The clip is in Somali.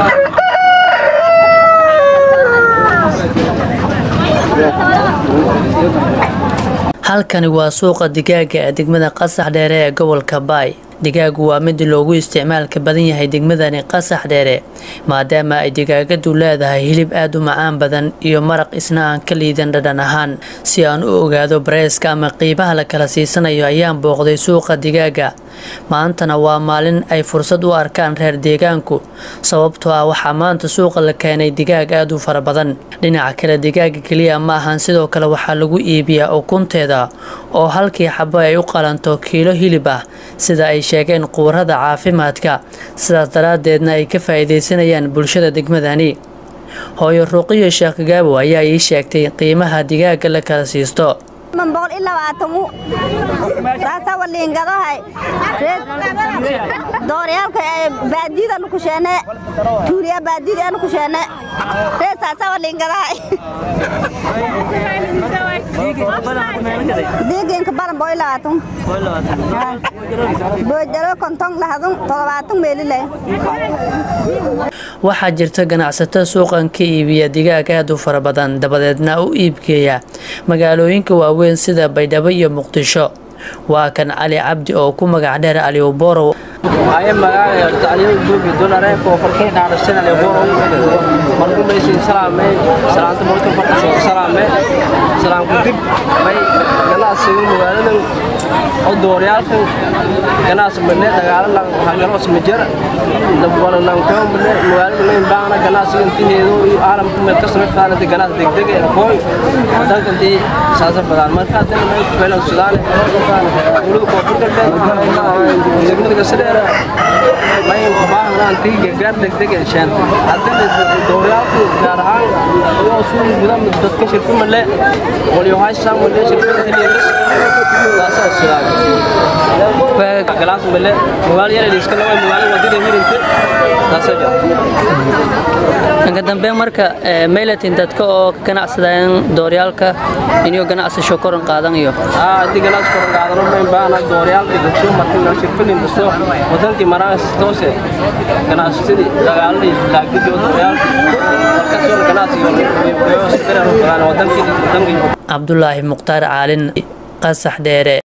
halkani waa suuqa digaaga ee degmada qasax dheere ee gobolka baay digaagu waa mid loogu isticmaalka badan yahay degmadani qasax dheere maadaama ay digaagadu leedahay hilib aad u macaan badan iyo maraq isna aan ka liidan dhadhan ahaan si aan u ogaado bareeska ama qiimaha la kala siisanayo ayaan booqday suuqa digaaga maantana waa maalin ay fursad u arkaan reer deegaanku sababtoo ah waxaa maanta suuqa la keenay digaag aad u fara badan dhinaca kale digaaga keliya ma ahan sidoo kale waxaa lagu iibiyaa ukunteeda oo halkii xabo ay u qalanto kiilo hilib ah sida ay sheegeen qubarada caafimaadka sidaas daraaddeedna ay ka faa'iidaysanayaan bulshada degmadani hooyo ruuqiyo sheekh gaabo ayaa ii sheegtay qiimaha digaaga la kala siisto dooryaalka baadiyada nukusheene tuuriya baadiyada nukusheene reesaasa walingadahay diiginka badan boy labaatan boojalo konton lahadun toddobaatan meelile waxaa jirta ganacsato suuqan ka iibiya digaag aad u fara badan dabadeedna u iibgeeya magaalooyinka waaweyn sida baydhabo iyo muqdisho waa kan cali cabdi oo ku magac dheer alioborow aye magaaga tacliyo goobi dolare ko farkay dhaarashan ale boro marku meeshin salaame salaanta marku farkay salaame salaam ku dib bay ganacsiga magaaladan oo dooryaalkan ganacsi madne dagaalo lan hagalo smajer dabwala lan ko madne magaalada lan baana ganacsiga intiheedo iyo caalamka meel ka samay faanada ganacsi degdeg ee kooy wadanka intii saasa badan marka hadana may ku beelan sudaan dowladda koonfur galbeed degmada gasadheera may u baahnaan tii gargaar degdeg ee sheenta haddana dooryaalku gaar ahaan iyo suuq gudan dadka shirka male waliyo haysaan male shirka tiliyeris taasoo sudaan galaas male magaalo yar iska laba magaalo wadada hirinta taasoo jirta dhanka dambe marka maylatin dadka oo ka ganacsadaan dooryaalka inuu ganacsasho koran qaadanayo haddii ganacsi koran qaadano mayn baana dooryaalka bulsho marka shirfadin kasto wadankii maraas toose ganacsasadii dagaaladii laagdidio dooryaalka markaasoo ganacsiga wadankii cabdulaahi mukhtaar caalin qasax dheere